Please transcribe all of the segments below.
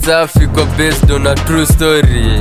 safi kwa based on a true story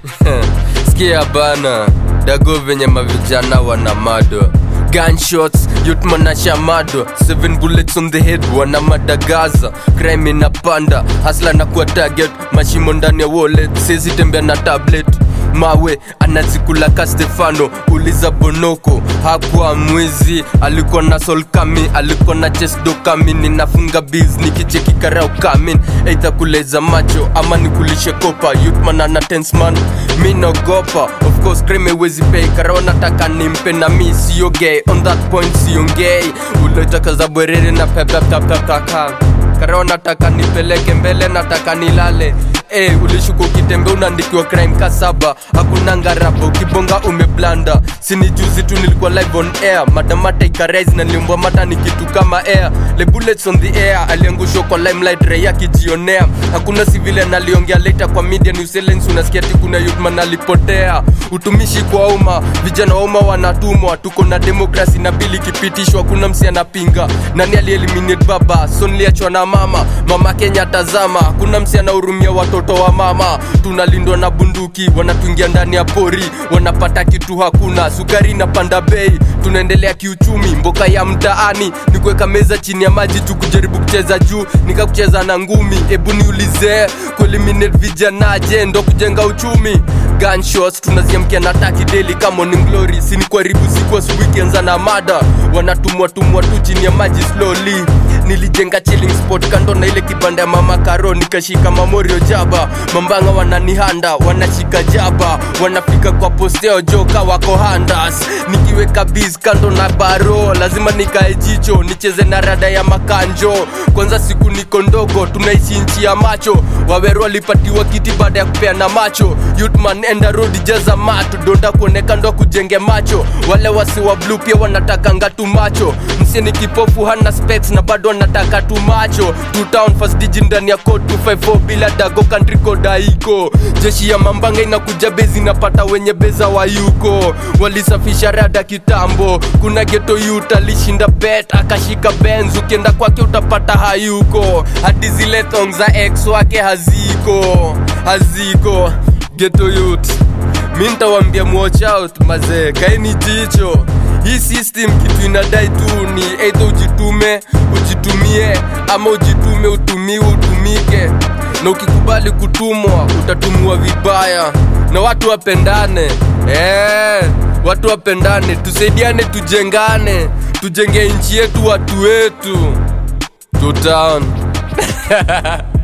sikia bana dago venye mavijana wana mado gunshots yutmanasha mado 7 bullets on the head wana madagaza crime inapanda hasla na kuwa target mashimo ndani ya wallet sezi tembea na tablet mawe anazikula ka stefano uliza bonoko hakuwa mwizi alikuwa na sol kami alikuwa na chesdo kami ninafunga biz nikicheki karau kamin eidha kuleza macho ama nikulishe kopa yutman ana tensman mi naogopa of course crime wezi pay karao nataka nimpe na mi siogei on that point siongei uletaka za bwerere na pepepepepaka karao nataka nipeleke mbele nataka nilale Hey, ulishuka ukitembe unaandikiwa crime ka saba hakuna ngaraba ukibonga umeblanda sini juzi tu nilikuwa live on air madamata ikarais na nilimbwa mata ni kitu kama air le bullets on the air aliangushwa kwa limelight ray akijionea hakuna sivile naliongea later kwa media new silence unasikia ti kuna yutman alipotea utumishi kwa umma vijana wa umma wanatumwa tuko na demokrasi na bili ikipitishwa kuna msi anapinga nani alieliminate baba so niliachwa na mama mama kenya tazama kuna msi anahurumia watoto wa mama tunalindwa na bunduki wanatuingia ndani ya pori wanapata kitu hakuna sukari inapanda bei tunaendelea kiuchumi mboka ya mtaani ni kuweka meza chini ya maji tu kujaribu kucheza juu nikakucheza na ngumi hebu niulize kueliminate vijanaje ndo kujenga uchumi gunshots tunaziamkia na taki daily kama morning glory sini kuharibu siku asubuhi kianza na mada wanatumwa tumwa tu chini ya maji slowly nilijenga chilling spot kando na ile kibanda ya mama karo nikashika mamorio jaba mambanga wananihanda wanashika jaba wanafika kwa posteo joka wako handas nikiweka biz kando na baro lazima nikae jicho nicheze na rada ya makanjo kwanza siku niko ndogo tunaishi nchi ya macho waweru walipatiwa kiti baada ya kupeana macho yutman enda road jaza matu donda kuoneka ndo kujenge macho wale wasi wa blue pia wanataka ngatu macho msieni kipofu hana specs na bado anataka tu macho two town first digi ndani ya code 254 bila dago country code haiko jeshi ya mambanga inakuja bezi inapata wenye beza wa yuko walisafisha rada kitambo kuna geto yut alishinda bet akashika benz ukienda kwake utapata hayuko hadi zile thong za ex wake haziko haziko geto yut mi ntawambia watch out mazee kaini jicho hii system kitu inadai tu ni eidha ujitume ujitumie ama ujitume utumiwe utumike na ukikubali kutumwa utatumiwa vibaya na watu wapendane eh, watu wapendane tusaidiane tujengane tujenge nchi yetu watu wetu tutown